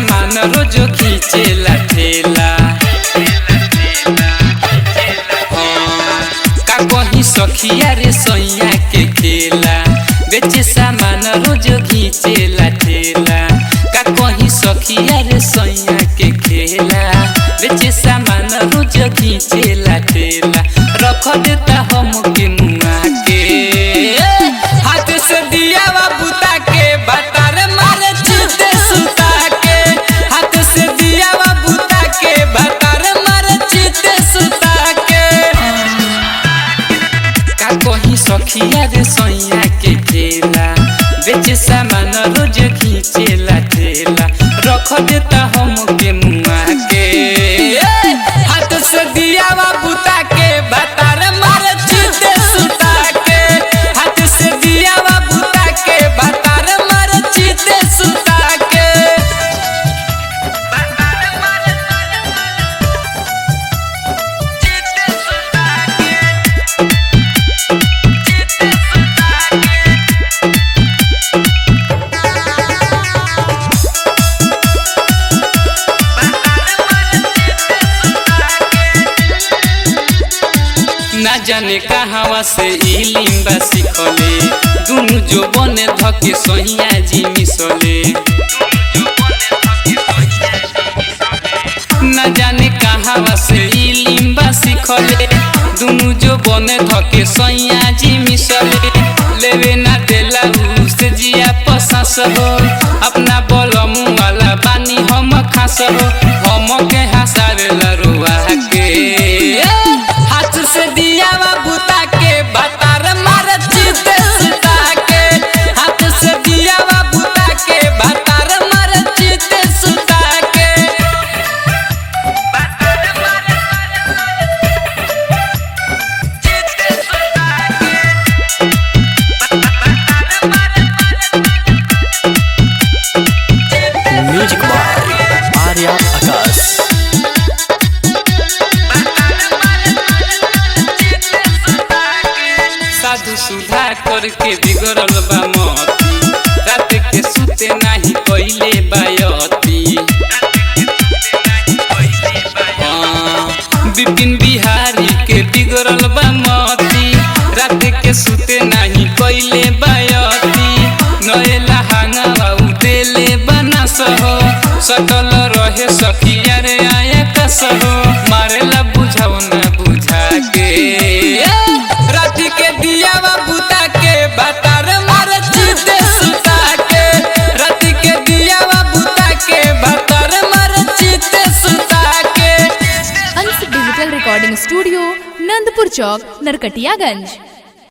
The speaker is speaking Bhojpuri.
सामान रोज खींचेला ठेला हाँ, का कहीं सखिया रे सैया के खेला बेचे सामान रोज खींचेला ठेला का कहीं सखिया रे सैया के खेला बेचे सामान रोज खींचेला ठेला रख देता हम के मुआ के हाथ से दिया बुता के बातार मारे चिते सुता के हाथ से दिया बुता के बातार मारे चिते सुता के का कहीं सखिया रे सैया के ठेला बेचे सामान रोज खींचेला ठेला रख देता हम के मुआ के ए, हाथ से दिया बुता के बातार मारे चिते सुता के हाथ से दिया बुता के बातार मारे चिते सुता के ना जाने कहावा से ई लिम्बा सिखले दुनु जो बने धके सहिया जी मिसले ना जाने कहावा से ई लिम्बा सिखले दुनु जो बने धके सहिया जी मिसले लेवे ना देला उसे जिया पसास हो अपना बलमु वाला बानी हम खास हो हम के हंसावेला रुआ के हाथ से दिया बुता के बातार मार चिते सुता के हाथ से दिया बुता के बातार मार चिते सुता के म्यूजिक बाय आर्या आकाश साधु सुधा करके बिगड़ल बा मती रात के सुते नाही कइले बायती हाँ, विपिन बिहारी के बिगड़ल बा मती रात के सुते नाही कइले बायती नएला हांगा उदेले बना सहो सकल रहे सखिया रे आया कसहो मारेला बुझाओ ना बुझा के राति के दिया बुता के बातार मार चिते सुता के राति के दिया बुता के बातार मार चिते सुता के Ansh digital recording studio Nandpur चौक नरकटियागंज